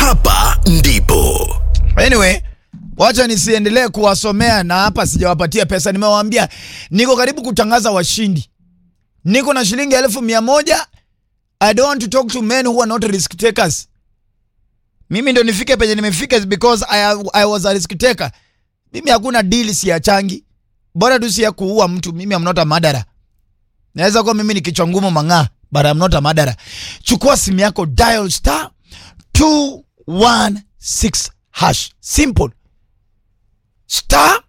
hapa ndipo Anyway, wacha nisiendelee kuwasomea na hapa sijawapatia pesa. Nimewaambia niko karibu kutangaza washindi, niko na shilingi elfu mia moja. I don't want to talk to men who are not risk takers. Mimi ndo nifike penye nimefika is because I, I was a risk taker. Mimi hakuna deal siachangi, bora tu si ya kuua mtu. Mimi am not a murderer. Naweza kuwa mimi ni kichwa ngumu mang'aa, but I'm not a murderer. Chukua simu yako, dial star 216 hash. Simple. Star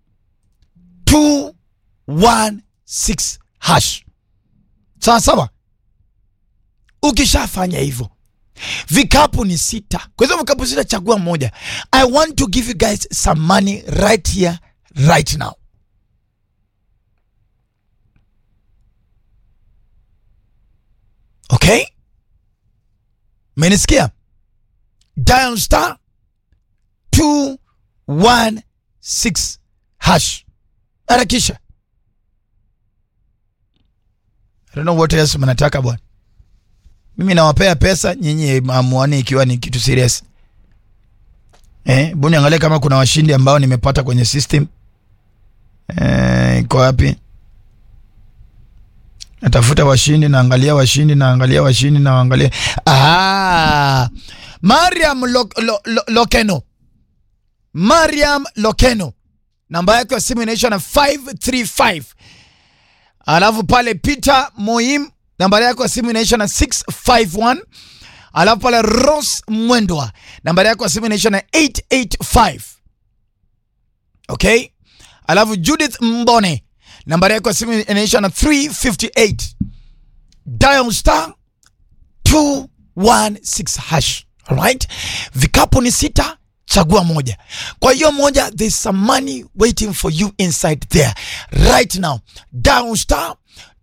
216 hash. Sawa sawa. Ukishafanya hivyo, vikapu ni sita. Kwa hizo vikapu sita, chagua moja. I want to give you guys some money right here right now. Okay? Menisikia? Dial star 216 hash. Harakisha. I don't know what else mnataka bwana. Mimi nawapea pesa nyinyi amuani ikiwa ni kitu serious. Eh, buni angalia kama kuna washindi ambao nimepata kwenye system. Eh, iko wapi? Natafuta washindi, naangalia washindi, naangalia washindi, naangalia. Ah, Mariam Lo, Lo, Lo, Lokeno. Mariam Lokeno. Namba yake ya simu inaisha na 535. Alafu pale Peter Moim nambari yako ya simu inaisha na 651. Alafu pale Rose Mwendwa nambari yako ya simu inaisha na 885. Okay? Alafu Judith Mbone nambari yako ya simu inaisha na 358. Dial star 216 hash. Alright? Vikapu ni sita, chagua moja. Kwa hiyo moja, there's some money waiting for you inside there right now. Dial star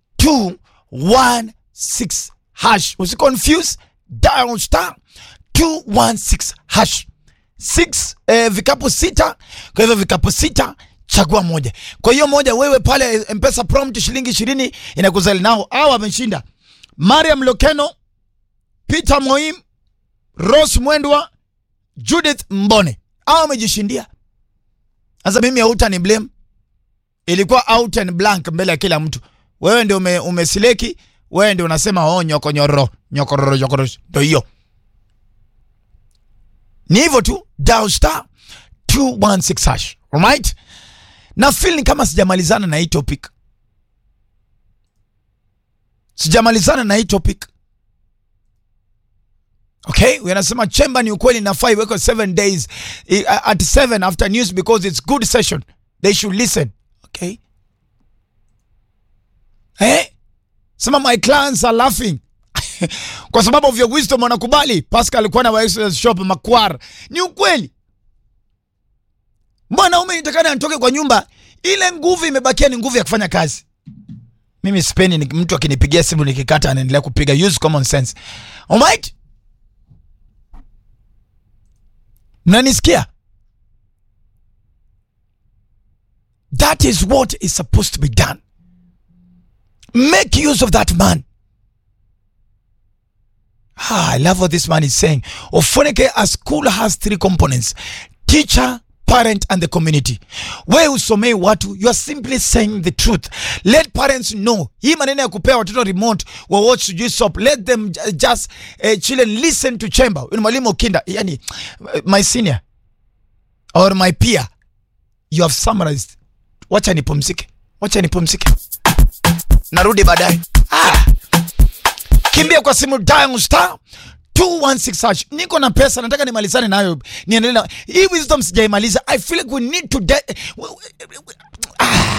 216 hash. Usiconfuse, dial star 216 hash. Six, eh, vikapu sita. Kwa hivyo vikapu sita chagua moja. Kwa hiyo moja, wewe pale Mpesa prompt shilingi ishirini inakuzali nao. Hao wameshinda Mariam Lokeno, Peter Moim, Rose Mwendwa, Judith Mbone. Hao wamejishindia. Sasa mimi hauta ni blame, ilikuwa out and blank mbele ya kila mtu. Wewe ndio ume, umesileki, wewe ndio unasema oh, nyoko nyoro nyokororo nyokoro, ndio hiyo. Ni hivyo tu, dial star 216 hash. Alright? Na feel ni kama sijamalizana na hii topic. Sijamalizana na hii topic. Okay, wanasema chemba ni ukweli nafaa iwekwe 7 days eh, at 7 after news because it's good session. They should listen. Okay? Eh? Sema my clients are laughing. Kwa sababu of your wisdom wanakubali. Pascal alikuwa na wa exercise shop Makwar. Ni ukweli. Mwanaume nitakana anitoke kwa nyumba, ile nguvu imebakia ni nguvu ya kufanya kazi. Mimi sipendi ni mtu akinipigia simu nikikata anaendelea kupiga. Use common sense. Alright? Mnanisikia? That is what is supposed to be done. Make use of that man. Ah, I love what this man is saying. Ofoneke, a school has three components teacher, parent, and the community. Wewe usomei watu, you are simply saying the truth. Let parents know. Hii maneno ya kupea watoto remote wa watch sijui soap. Let them ju- just uh, chill and listen to chamber. Ni mwalimu Okinda, yani my senior or my peer. You have summarized. Wacha nipumzike. Wacha nipumzike. Narudi baadaye. Ah. Kimbia kwa simu dial star 216 hash. Niko na pesa nataka nimalizane nayo. Niendelee na hii wisdom sijaimaliza. I feel like we need to de-